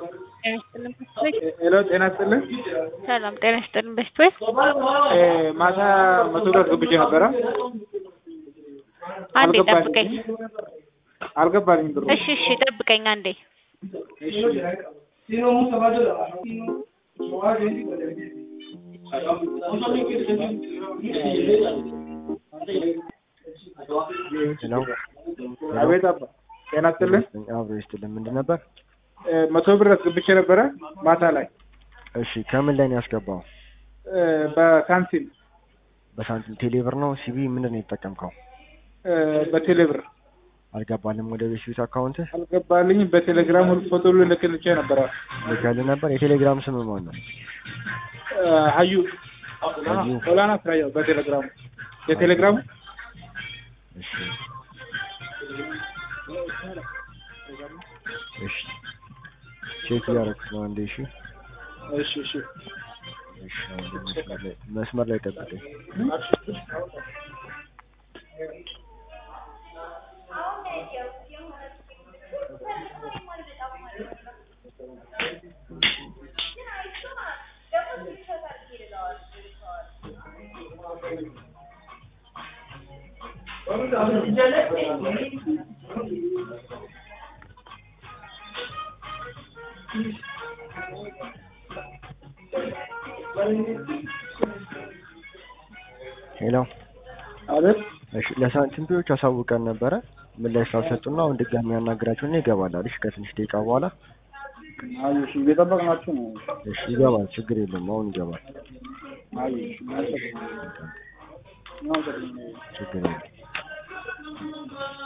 ጤና ይስጥልን በስቶች ሄሎ ጤና ይስጥልን። ሰላም ጤና ይስጥልን በስቶች እ ማታ መቶ ብር አስገብቼ ነበረ አንዴ አልገባኝም። ጠብቀኝ አልገባልኝ ብሩ። እሺ እሺ ጠብቀኝ አንዴ ሄሎ አቤት አባ ጤና ይስጥልን። አብሮ ይስጥልን። ምንድን ነበር? እ መቶ ብር አስገብቼ ነበረ ማታ ላይ እሺ ከምን ላይ ነው ያስገባው? እ በሳንቲም በሳንቲም ቴሌብር ነው ሲቢ ምንድን ነው የተጠቀምከው? እ በቴሌ ብር አልገባልም ወደ ቤት ቤት አካውንት አልገባልኝ። በቴሌግራም ሁሉ ፎቶ ሁሉ ልክልቼ ነበረ። ልከልህ ነበር። የቴሌግራም ስም ማን ነው? እ ሀዩ ሀዩ። ሆላና ስራየው በቴሌግራሙ የቴሌግራሙ እሺ እሺ ቼክ እያደረኩት ነው። አንዴ እሺ እሺ እሺ እሺ አንዴ መስመር ላይ መስመር ላይ ጠብቀኝ። ሄሎ አቤት እሺ ለሳንቲም ፒዎች አሳውቀን ነበረ ምላሽ ስላልሰጡና አሁን ድጋሚ ያናግራቸውና ይገባል አለሽ ከትንሽ ደቂቃ በኋላ አይ እሺ እየጠበቅናችሁ ነው። እሺ ይገባል ችግር የለም አሁን ይገባል አይ እሺ ችግር የለም